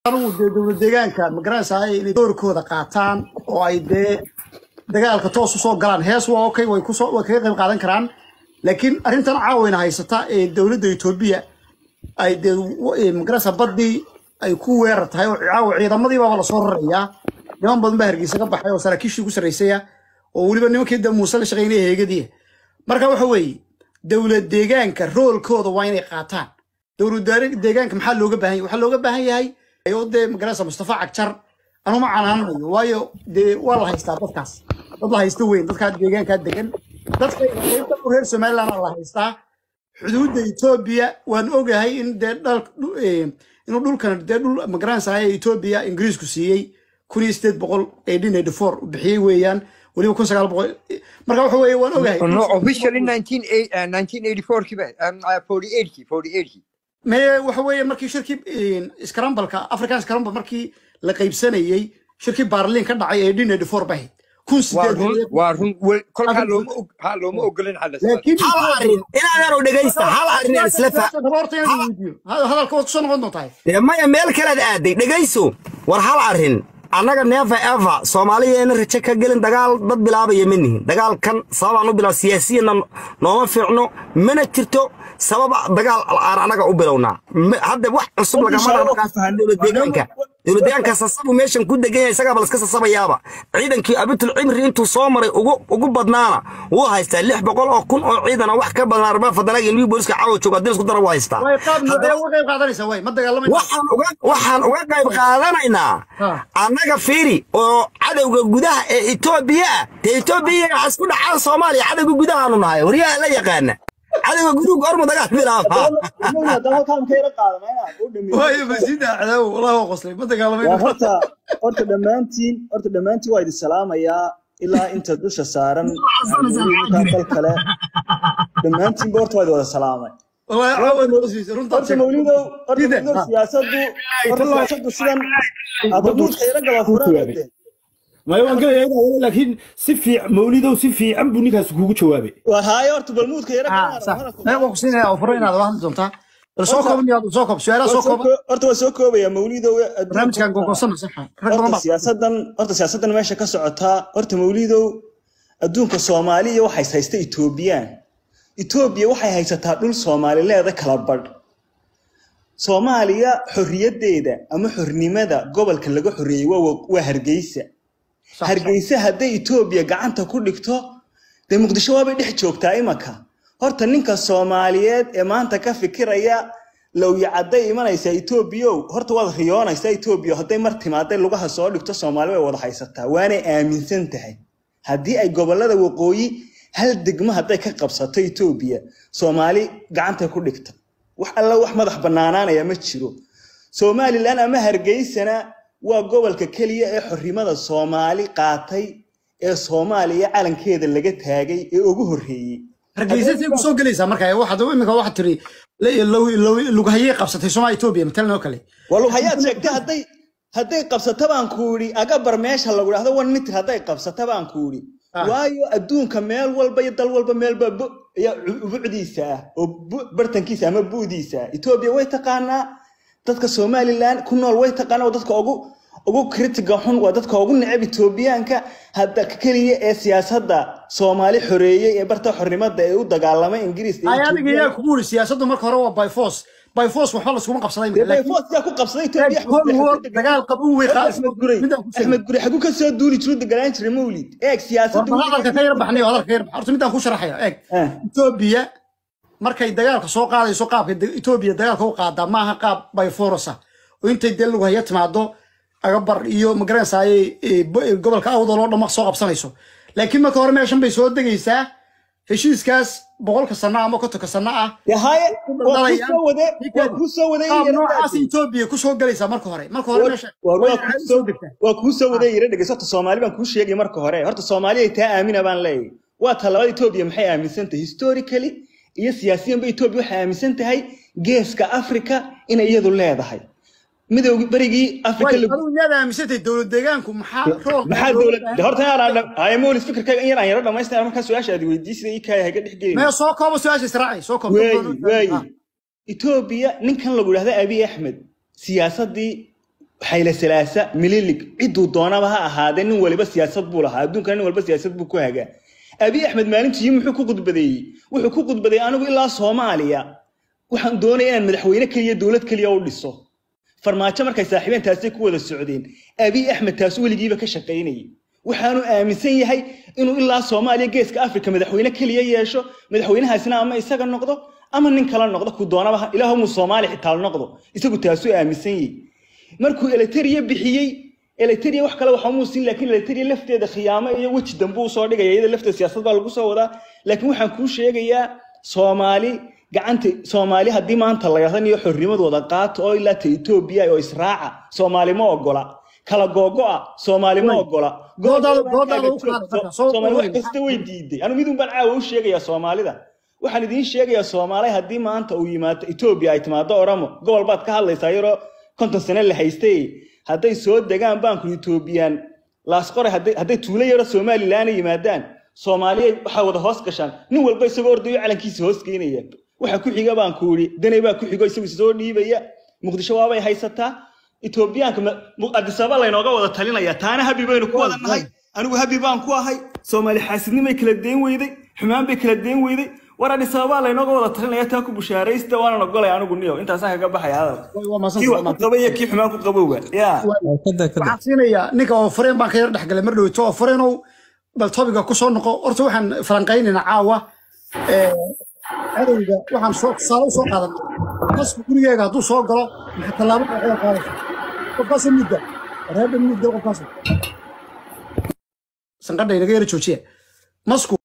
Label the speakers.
Speaker 1: anigu dee dowlad deegaanka magaranaysaa inay doorkooda qaataan oo ay dee dagaalka toos usoo galaan hees waa okay way kusoo way kaga qayb qaadan karaan laakiin arrintan caawina haysata ee dowladda etoobiya ay dee w- magaranaysaa baddii ay ku weerar tahay oo caawa ciidamadii baaba lasoo rarayaa niman badan baa hargeysa ka baxay oo saraakiishii ku sarreysaya oo weliba nimankii da muuse la shaqeynaya heegadiya marka waxa weeye dowlad deegaanka roolkooda waa inay qaataan dowlad deeg- deegaanka maxaa looga baahan yahay waxaa looga baahan yahay ayuu dee magaranaysa mustafa cagjar anuma canaananayo waayo dee waa la haystaa dadkaas dad la haysta weyn dadkaa deegaankaa degan dadka qaybta u reer somaliland la haystaa xuduudda etoobiya waan ogahay in dee dhal dhu- eh, inuu dhulkan dee dhul magaranaysa etoobiya ingiriisku siiyey kun iyo sideed boqol eighteen eighty four u bixiyey weeyaan weliba kun sagaal boqol marka waxa weeye waan ogahay
Speaker 2: No, officially 19, uh, 1984 ki be, um, uh, 48 ki, 48 ki.
Speaker 1: maye waxa weeye markii shirkii scrambalka african scrambal markii la qaybsanayey shirkii baarliin ka dhacay ee dhin eighty four bahayd kun
Speaker 2: Waa
Speaker 1: sideed
Speaker 2: run,
Speaker 1: boqol
Speaker 2: waa run, wel- kolkaa
Speaker 1: Africa-
Speaker 2: looma og- haa, looma ogolin xal isla.
Speaker 1: laakiin
Speaker 3: hal arrin inaan yaro dhegaysta hal arrin aan isla fa
Speaker 1: horta inaan weydiiyo hadalka waad kusoo noqon doontahay
Speaker 3: dee maya meel kalead aaday dhegayso war hal arrin annaga neefa eva soomaaliyeena raje ka gelin dagaal dad bilaabaya ma nihin dagaalkan sababaan u bilaab siyaasiyanna nooma fiicno mana jirto sabab dagaal aan annaga u bilownaa Ma- hadda wax cusub lagama dhaqaaqaas dowlad deegaanka dowlad deegaanka sasabu meeshan ku degan yahay isagaa balaska sasabayaaba ciidankii abitul cimri intuu soo maray ugu ugu badnaana wuu haystaa lix boqol oo kun oo ciidana wax ka badan arbaa fadanaga ilmihii booliska caawa jooga haddii isku dara waa haystaa
Speaker 1: way qaab noocee uga qayb qaadanaysaa way ma dagaalamayna
Speaker 3: waxaan uga waxaan uga qayb qaadanaynaa
Speaker 1: Ha.
Speaker 3: annaga fiiri oo cadowga gudaha ee etoobiya ah dee etoobiya waxaa isku dhacaan soomaaliya cadowga gudahaanu nahay waryaha la yaqaana cadowga guduhu goormu dagaal bilaaba
Speaker 1: waayo masida cadaawo wallah waa qoslay ma dagaalamayna
Speaker 4: waa horta horta dhammaantiin horta dhammaantiin waa idin salaamayaa ilaa inta dusha saaran ninkan kal kale dhammaantiinba horta waa idin wada salaamay
Speaker 1: wallahi caawa noo siisay runtaa
Speaker 4: horta mawlidow horta
Speaker 1: Dide,
Speaker 4: mawlidow
Speaker 1: ha.
Speaker 4: siyaasadu horta siyaasadu sidan abaduudka ila gala furaade
Speaker 5: maya waan gelayaa inaa wada laakiin si fiican mawlidow si fiican buu ninkaas kugu jawaabay
Speaker 4: waa haayo horta balmuudka ila
Speaker 1: ah sax mee waan ku siinaya oo furo inaad hadli doontaa bal soo kooban yaad soo koob su'aalaha soo kooban
Speaker 4: horta waa soo koobaya mawlidow
Speaker 1: barnaamijkan gogoosana sax rag badan
Speaker 4: horta
Speaker 1: baa
Speaker 4: siyaasadan horta siyaasadan meesha ka socotaa horta mawlidow adduunka soomaaliya waxay haysta etoobiyaan etoobiya waxay haysataa dhul soomaalileeda kala badh soomaaliya xorriyaddeeda ama xornimada gobolka laga xoreeyey waa waa hargeysa
Speaker 1: Sax,
Speaker 4: hargeysa hadday etoobiya gacanta ku dhigto dee muqdisho waabay dhex joogtaa imaka horta ninka soomaaliyeed ee maanta ka fikiraya lowya cadday imanaysaa etoobiyow horta waad riyoonaysaa etoobiya hadday mar timaaday lugaha soo dhigto soomaali way wada haysataa waanay aaminsan tahay haddii ay gobolada waqooyi hal degmo hadday ka qabsato etoobiya soomaali gacanta ku dhigta wax alla wax madax bannaanaanaya ma jiro somalilan ama hargeysana waa gobolka keliya ee xornimada soomaali qaatay ee soomaaliya calankeeda laga taagay ee ugu horreeyey
Speaker 1: hargeysa say kusoo gelaysaa marka waxaad imika waxaad tiri lughayay qabsatay somaa etoobiya matalan oo kale
Speaker 4: walo hayaad sheegtay hadday hadday qabsato baan ku idhi agabar meesha lagu dhahdo one mitir hadday qabsato baan ku idhi
Speaker 1: Ah.
Speaker 4: waayo adduunka meel walba iyo dal walba meelba bu- ya ubucdiisa ah oo bu- bartankiisa ama bu'diisa ah etoobiya way taqaanaa dadka somalilan ku nool way taqaanaa waa dadka ugu ugu kritiga xun waa dadka ugu neceb etoobiyaanka hadda keliya ee siyaasadda soomaali xoreeyey ee barta xornimada ee u dagaalamay ingiriis iyo
Speaker 1: ay adiga
Speaker 4: Ethiopia.
Speaker 1: yaa kugu yiri siyaasaddu marka hore waa by force by force waxba laskuma qabsaday
Speaker 4: Dee
Speaker 1: laakiin
Speaker 4: Bayfoos yaa ku qabsaday Ethiopia,
Speaker 1: Cold
Speaker 4: Axmed
Speaker 1: War,
Speaker 4: Gurey.
Speaker 1: dagaal qab u weeqa
Speaker 4: Axmed Gurey
Speaker 1: midaan ku sheegay
Speaker 4: Axmed Gurey xaguu ka soo duuli jiru deganaan jiray mawlid eeg siyaasadda
Speaker 1: War, hadalka ka yar baxnay hadalka ka yar bax horta midaan ku sharaxaya eeg
Speaker 4: Ah.
Speaker 1: etoobiya markay dagaalka soo qaadayso qaabka de- etoobiya dagaalka u qaadaa maaha qaab by force ah oo intay dee lagu haya timaado agabar iyo magaranaysaay gobolka awdal oo dhan soo qabsanayso laakiin marka hore meeshan bay soo degaysaa heshiiskaas boqolka sano ama kontonka sano ah
Speaker 4: Dee haye waa kuu soo wade
Speaker 1: Ninkan-
Speaker 4: waa kuu soo wade
Speaker 1: qaab
Speaker 4: yara
Speaker 1: noocaas
Speaker 4: daadin.
Speaker 1: etoobiya kusoo gelaysaa marka hore marka hore meesha
Speaker 4: Waa-
Speaker 1: way
Speaker 4: waa
Speaker 1: caadi
Speaker 4: kuu
Speaker 1: soo
Speaker 4: soo-
Speaker 1: degtaa
Speaker 4: waa kuu soo wade yara dhegeyso horta soomaali baan kuu sheegay marka hore horta soomaali ay taa aamina baan leeyahay waa ta labada etoobiya maxay aaminsan tahay historically iyo siyaasiyanba etoobiya waxay aaminsan tahay geeska africa inay iyadu leedahay midowgii berigii africa
Speaker 1: way
Speaker 4: lagu
Speaker 1: adigu miyaad aaminsantay dowlad deegaanku maxaa rool
Speaker 4: maxaa dowlad horta inaan haya mawlid fikirkayga in yar aan yara dhamaystaya markaa su-aasha aad weydiisida ii kaaya haga dhex gelin
Speaker 1: mee soo koobo su-aasha israaci soo koob
Speaker 4: waayi waayi etoobiya ninkan lagu idhahda abiy axmed siyaasaddii xayle salaasa mililig ciduu doonaba ha ahaadee nin waliba siyaasad buu lahaa adduunkana nin walba siyaasad buu ku hagaa abiy axmed maalintii muxuu ku khudbadeeyey wuxuu ku khudbadeeyey anigu ilaa soomaaliya waxaan doonaya inaan madaxweyne keliya dowlad keliya u dhiso farmaajo markay saaxiibeen taasay ku wada socdeen abiy axmed taas weligiiba ka shaqaynayay waxaanu aaminsan yahay inuu ilaa soomaaliya geeska afrika madaxweyne keliya yeesho madaxweynahaasina ama isaga noqdo ama nin kala noqdo ku doonaba ilaahumuu soomaali xitaa noqdo isagu taasuu aaminsan yahay markuu eleteriya bixiyey eleteriya wax kale waxaa muusin laakiin eleteriya lafteeda khiyaamo iyo weji dambe uu soo dhigaya iyada lafteeda siyaasad baa lagu soo wadaa laakiin waxaan kuu sheegayaa soomaali gacanta soomaali haddii maanta la yadaniyo xornimadooda qaato oo ilaa ta etoobiya oo israaca soomaali ma ogola kala googo'a soomaali ma ogola
Speaker 1: Doodaada- doodaada u qaada marka, soo
Speaker 4: soomaali wax
Speaker 1: ururi.
Speaker 4: kasta way diiday anu midun baan caawa u sheegayaa soomaalida waxaan idiin sheegayaa soomaali haddii maanta uu yimaado etoobiya ay timaado oromo gobol baad ka hadlaysaa yaroo konton sane la haystay hadday soo degaan baanku etoobiyaan laasqore hadday hadday tuulo yaro somalilaana yimaadaan soomaaliya waxaa wada hoos gashaan nin walba isagoo ordayo calankiisa hoos geynaya waxa ku xiga baan ku idhi danay baa ku xigo isagu soo dhiibaya muqdisho waabay haysataa etoobiyaanka ma- mu- addis ababa laynooga wada talinaya taana habi baynu ku wada nahay anigu habi baan ku ahay soomaali xaasidnimay kala deen weyday xumaan bay kala deen weyday war addis ababa laynooga wada talinaya taa ku bushaaraysta waanan ogolay anigu niyo intaasaan kaga baxaya hadal
Speaker 1: waa maasan
Speaker 4: kii wax ku qaba iyo kii xumaan ku qabowga yaa
Speaker 6: kada kada
Speaker 1: waxaan siinayaa ninka oo fareen baan ka yar dhexgalay mar dhoweyto oo fareenow bal tobiga ku soo noqo horta waxaan falanqaynaynaa caawa ee, cadowga waxaan soo tusaale u soo qaadanay qasku gurigeega hadduu soo galo maxaa tallaabo qaaxida qaadaysa qofkaasa mudda reeba mudda qofkaas sanqadha inaga yara joojiya masku